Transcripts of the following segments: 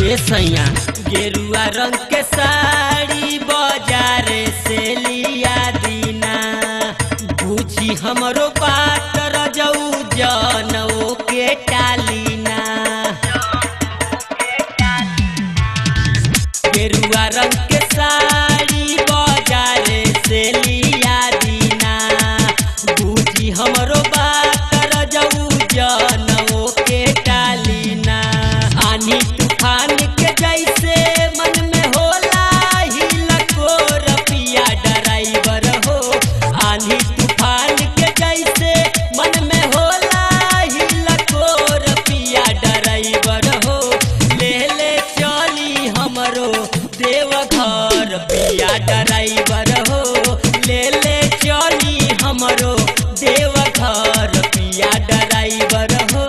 ए सैया गेरुआ रंग के साड़ी बाजार से लिया दीना बुझी हमरो बात रजऊ जनऊ के टालीना गेरुआ रंग के साड़ी बाजार से लिया दीना बुझी हमरो बात रजऊ जनऊ के टालीना आनी तूफान के जैसे मन में होला हिलको रपिया ड्राइवर हो आनी तूफान के जैसे मन में होला हिलको रपिया ड्राइवर हो ले ले चली हमरो देवघर पिया ड्राइवर हो ले ले चली हमरो देवघर पिया ड्राइवर हो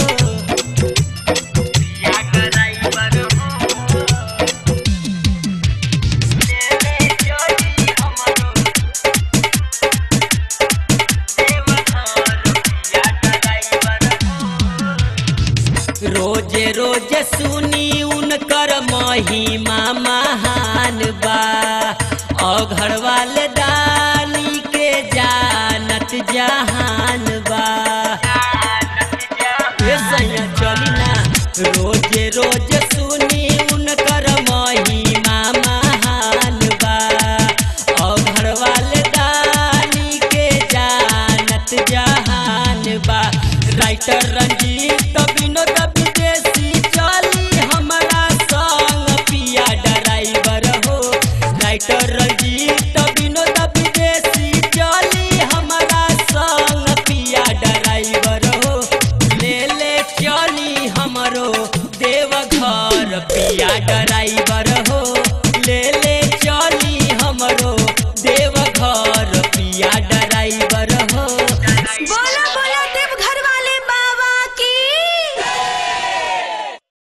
रोजे रोजे सुनी उनकर महिमा महान बा अघर वाले दानी के जानत जहान बा ए सैया चली ना रोजे रोजे